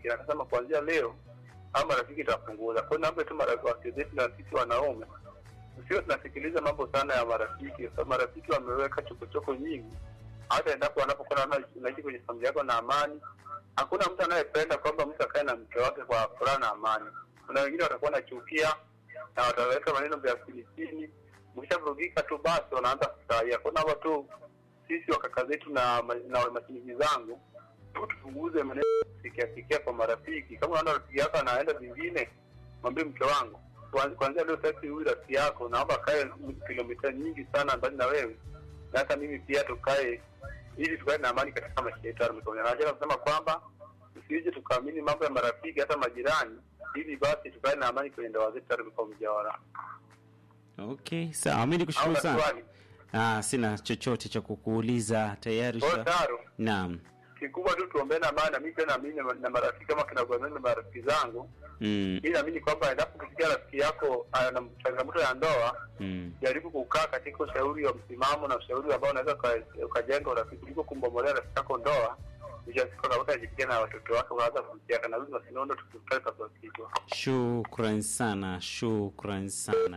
marafiki, na akasema kuanzia leo hao marafiki itapunguza. Kwa hiyo naomba tu marafiki zetu na sisi wanaume sio tunasikiliza mambo sana ya marafiki, kwa sababu marafiki wameweka chokochoko nyingi. Hata endapo wanapokuwa na unaishi kwenye familia yako na amani, hakuna mtu anayependa kwamba mtu akae na mke wake kwa furaha na amani. Kuna wengine watakuwa nachukia na wataweka maneno vya filisini, mkishavurugika tu basi wanaanza kufurahia. Kwa naomba tu sisi wakaka zetu na ma- na mashiniki zangu tu tupunguze maneno ya kusikia sikia kwa marafiki. Kama unaona rafiki yako anaenda vingine, mwambie mke wangu kuanzia kuanzia leo sasa huyu rafiki yako naomba kae kilomita nyingi sana mbali na wewe na hata mimi pia tukae ili tukae na amani katika maisha yetu ya mikono. Na nataka kusema kwamba tusije tukaamini mambo ya marafiki hata majirani, ili basi tukae na amani kwenye ndoa zetu hata kwa mjawara. Okay, sawa. Mimi Au nikushukuru na sana. swali Ah, sina chochote cha kukuuliza tayari. kwa usha- taro Naam. kikubwa tu tuombee na amani, na mimi pia naamini na- na marafiki kama kinagombana na marafiki zangu, Mm. ili naamini kwamba endapo kusikia rafiki yako ana changamoto ya ndoa Mm. jaribu kukaa katika ushauri wa msimamo na ushauri ambao unaweza uka- ukajenga urafiki kuliko kumbomolea rafiki yako ndoa mwisho wa siku akakuta ajifikia na watoto wake ukaanza kumsiaka na lazima sinondo tukikutana kwa kichwa Shukran sana, shukran sana.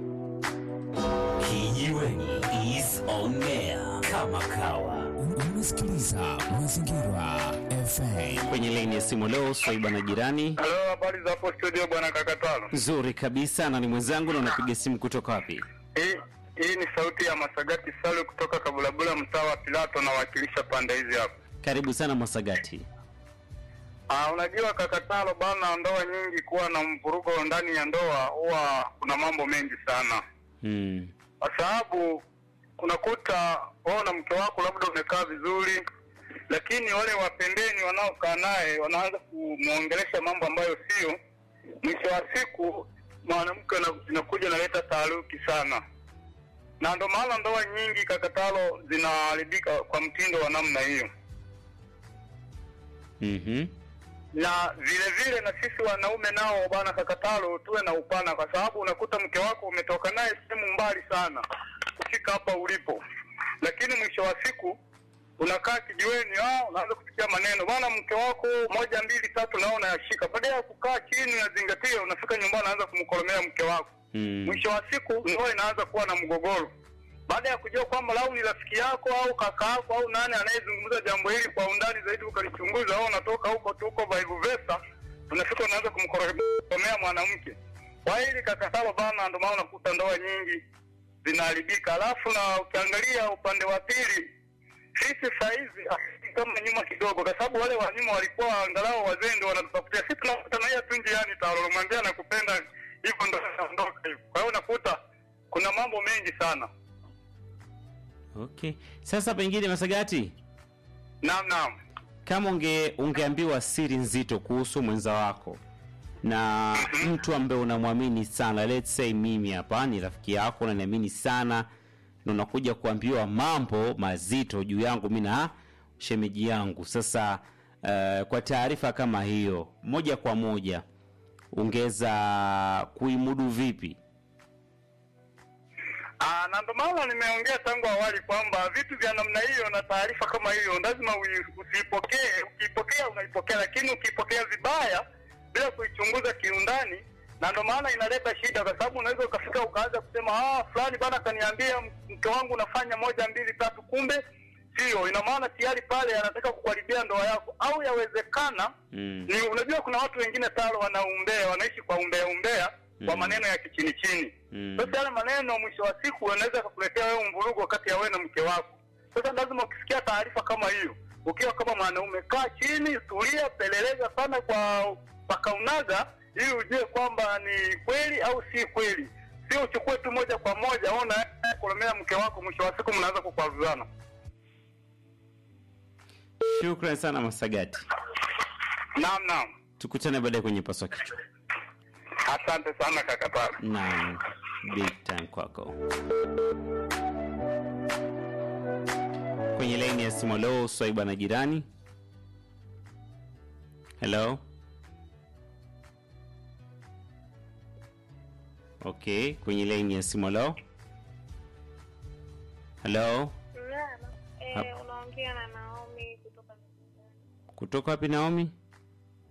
Kijiweni is on air kama kawa. Unasikiliza Mazingira FM. Kwenye laini ya simu leo Swaiba na jirani. halo habari za hapo studio bwana kakatalo Nzuri kabisa na ni mwenzangu na unapiga simu kutoka wapi? hii hii ni sauti ya masagati salu kutoka kabulabula mtaa wa pilato nawakilisha pande hizi hapo Karibu sana Masagati. Ah, unajua kakatalo bana, ndoa nyingi kuwa na mvurugo ndani ya ndoa huwa kuna mambo mengi sana, Mm. kwa sababu unakuta wewe na mke wako labda umekaa vizuri, lakini wale wapendeni wanaokaa naye wanaanza kumwongelesha mambo ambayo sio. Mwisho wa siku mwanamke ana- inakuja inaleta taaruki sana, na ndo maana ndoa nyingi kakatalo zinaharibika kwa mtindo wa namna hiyo. Mhm. na vile vile na sisi wanaume nao bwana kakatalo tuwe na upana kwa sababu unakuta mke wako umetoka naye sehemu mbali sana kufika hapa ulipo lakini mwisho wa siku unakaa kijiweni ah, unaanza kusikia maneno bwana mke wako moja mbili tatu nao unayashika badala ya kukaa chini unazingatia unafika nyumbani unaanza kumkolomea mke wako Mm. mwisho wa siku ndoa inaanza kuwa na mgogoro baada ya kujua kwamba lau ni rafiki yako au kaka yako au nani anayezungumza jambo hili kwa undani zaidi ukalichunguza au unatoka huko tuko vice versa unafika unaanza kumkoromea mwanamke kwa hili kakatalo bana ndio maana unakuta ndoa nyingi zinaharibika alafu na ukiangalia upande wa pili sisi sahizi ah, kama nyuma kidogo kwa sababu wale wa nyuma walikuwa angalau wazee ndio wanatutafutia sisi tunakutanaia tu njiani talolomwambia nakupenda hivyo ndo naondoka hivyo kwa hiyo unakuta kuna mambo mengi sana Okay. Sasa pengine Masagati, naam naam kama unge ungeambiwa siri nzito kuhusu mwenza wako na mtu ambaye unamwamini sana, let's say mimi hapa ni rafiki yako unaniamini sana, na unakuja kuambiwa mambo mazito juu yangu mimi na shemeji yangu. Sasa uh, kwa taarifa kama hiyo, moja kwa moja ungeweza kuimudu vipi? Ah, na ndo maana nimeongea tangu awali kwamba vitu vya namna hiyo na taarifa kama hiyo lazima ui- usiipokee. Ukiipokea unaipokea, lakini ukiipokea vibaya bila kuichunguza kiundani, na ndo maana inaleta shida, kwa sababu unaweza ukafika ukaanza kusema ah, fulani bana kaniambia mke wangu unafanya moja mbili tatu, kumbe sio. Ina maana tayari pale anataka kukuharibia ndoa yako, au yawezekana Mm. ni unajua kuna watu wengine talo wanaumbea wanaishi kwa umbea umbea kwa Mm. maneno ya kichini chini Mm. sasa yale maneno mwisho wa siku yanaweza kukuletea wewe mvurugo kati ya wewe na mke wako sasa lazima ukisikia taarifa kama hiyo ukiwa kama mwanaume kaa chini tulia peleleza sana kwa pakaunaga ili ujue kwamba ni kweli au si kweli sio uchukue tu moja kwa moja ona kulomea mke wako mwisho wa siku mnaanza kukwaruzana Shukran sana Masagati, naam naam tukutane baadaye kwenye paswa kichwa. asante sana kakatara Naam, big time kwako. Kwenye laini ya simu leo Swaiba na jirani. Hello. Okay, kwenye laini ya simu leo. Hello. Naam. Eh, unaongea na Naomi kutoka Kutoka wapi Naomi?